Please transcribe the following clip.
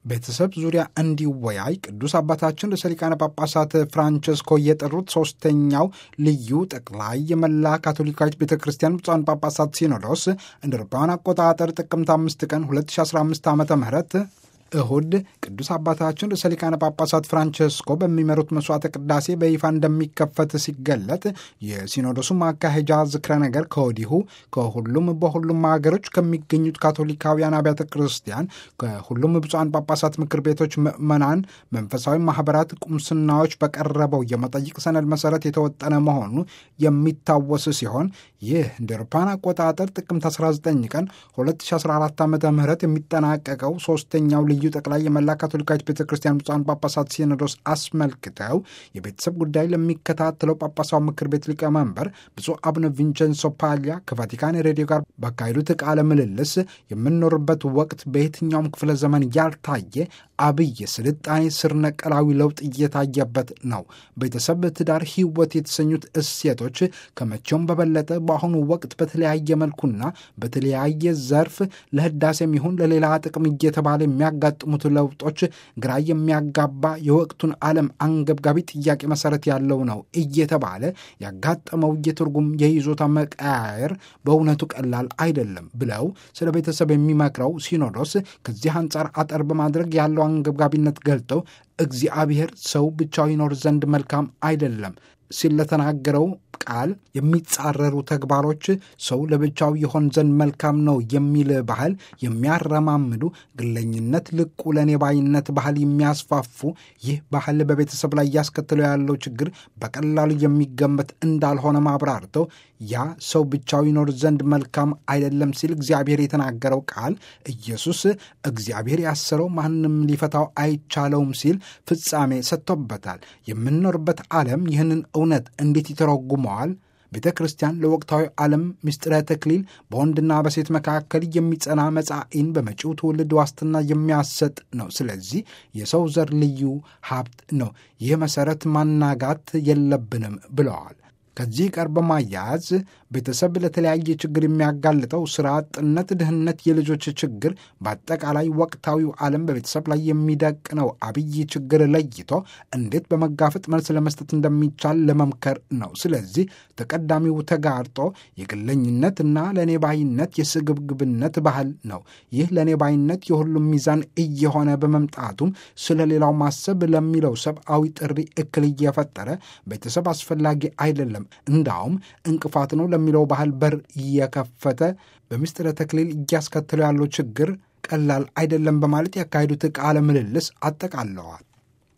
ቤተሰብ ዙሪያ እንዲወያይ ቅዱስ አባታችን ርዕሰ ሊቃነ ጳጳሳት ፍራንቸስኮ የጠሩት ሶስተኛው ልዩ ጠቅላይ የመላ ካቶሊካዊት ቤተ ክርስቲያን ብፁዓን ጳጳሳት ሲኖዶስ እንደ አውሮፓውያን አቆጣጠር ጥቅምት አምስት ቀን 2015 ዓ ም እሁድ ቅዱስ አባታችን ርዕሰ ሊቃነ ጳጳሳት ፍራንቸስኮ በሚመሩት መስዋዕተ ቅዳሴ በይፋ እንደሚከፈት ሲገለጥ የሲኖዶሱ ማካሄጃ ዝክረ ነገር ከወዲሁ ከሁሉም በሁሉም ሀገሮች ከሚገኙት ካቶሊካውያን አብያተ ክርስቲያን ከሁሉም ብፁዓን ጳጳሳት ምክር ቤቶች ምዕመናን፣ መንፈሳዊ ማህበራት፣ ቁምስናዎች በቀረበው የመጠይቅ ሰነድ መሰረት የተወጠነ መሆኑ የሚታወስ ሲሆን ይህ እንደ አውሮፓውያን አቆጣጠር ጥቅምት 19 ቀን 2014 ዓ ም የሚጠናቀቀው ሶስተኛው ልዩ ጠቅላይ የመላ ካቶሊካዊት ቤተ ክርስቲያን ብፁዓን ጳጳሳት ሲኖዶስ አስመልክተው የቤተሰብ ጉዳይ ለሚከታተለው ጳጳሳዊ ምክር ቤት ሊቀመንበር ብፁዕ አቡነ ቪንቸንሶ ፓሊያ ከቫቲካን ሬዲዮ ጋር ባካሄዱት ቃለ ምልልስ የምንኖርበት ወቅት በየትኛውም ክፍለ ዘመን ያልታየ አብይ ስልጣኔ ስር ነቀላዊ ለውጥ እየታየበት ነው። ቤተሰብ፣ ትዳር፣ ሕይወት የተሰኙት እሴቶች ከመቼውም በበለጠ በአሁኑ ወቅት በተለያየ መልኩና በተለያየ ዘርፍ ለህዳሴም ይሁን ለሌላ ጥቅም እየተባለ የሚያጋጥሙት ለውጦች ግራ የሚያጋባ የወቅቱን ዓለም አንገብጋቢ ጥያቄ መሰረት ያለው ነው እየተባለ ያጋጠመው የትርጉም የይዞታ መቀያየር በእውነቱ ቀላል አይደለም ብለው ስለ ቤተሰብ የሚመክረው ሲኖዶስ ከዚህ አንጻር አጠር በማድረግ ያለው አንገብጋቢነት ገልጠው እግዚአብሔር ሰው ብቻው ይኖር ዘንድ መልካም አይደለም ሲል ለተናገረው ቃል የሚጻረሩ ተግባሮች ሰው ለብቻው ይሆን ዘንድ መልካም ነው የሚል ባህል የሚያረማምዱ ግለኝነት፣ ልቁ ለኔ ባይነት ባህል የሚያስፋፉ ይህ ባህል በቤተሰብ ላይ እያስከተለው ያለው ችግር በቀላሉ የሚገመት እንዳልሆነ ማብራርተው ያ ሰው ብቻው ይኖር ዘንድ መልካም አይደለም ሲል እግዚአብሔር የተናገረው ቃል ኢየሱስ እግዚአብሔር ያሰረው ማንም ሊፈታው አይቻለውም ሲል ፍጻሜ ሰጥቶበታል። የምንኖርበት ዓለም ይህንን እውነት እንዴት ይተረጉመዋል? ቤተ ክርስቲያን ለወቅታዊ ዓለም ምስጢረ ተክሊል በወንድና በሴት መካከል የሚጸና መጻኢን በመጪው ትውልድ ዋስትና የሚያሰጥ ነው። ስለዚህ የሰው ዘር ልዩ ሀብት ነው። ይህ መሠረት ማናጋት የለብንም ብለዋል። ከዚህ ጋር በማያያዝ ቤተሰብ ለተለያየ ችግር የሚያጋልጠው ስራ አጥነት፣ ድህነት፣ የልጆች ችግር፣ በአጠቃላይ ወቅታዊው ዓለም በቤተሰብ ላይ የሚደቅነው አብይ ችግር ለይቶ እንዴት በመጋፈጥ መልስ ለመስጠት እንደሚቻል ለመምከር ነው። ስለዚህ ተቀዳሚው ተጋርጦ የግለኝነትና ለእኔ ባይነት የስግብግብነት ባህል ነው። ይህ ለእኔ ባይነት የሁሉም ሚዛን እየሆነ በመምጣቱም ስለ ሌላው ማሰብ ለሚለው ሰብአዊ ጥሪ እክል እየፈጠረ ቤተሰብ አስፈላጊ አይደለም እንዳውም እንቅፋት ነው ለሚለው ባህል በር እየከፈተ በምስጢረ ተክሊል እያስከተለው ያለው ችግር ቀላል አይደለም በማለት ያካሄዱት ቃለ ምልልስ አጠቃለዋል።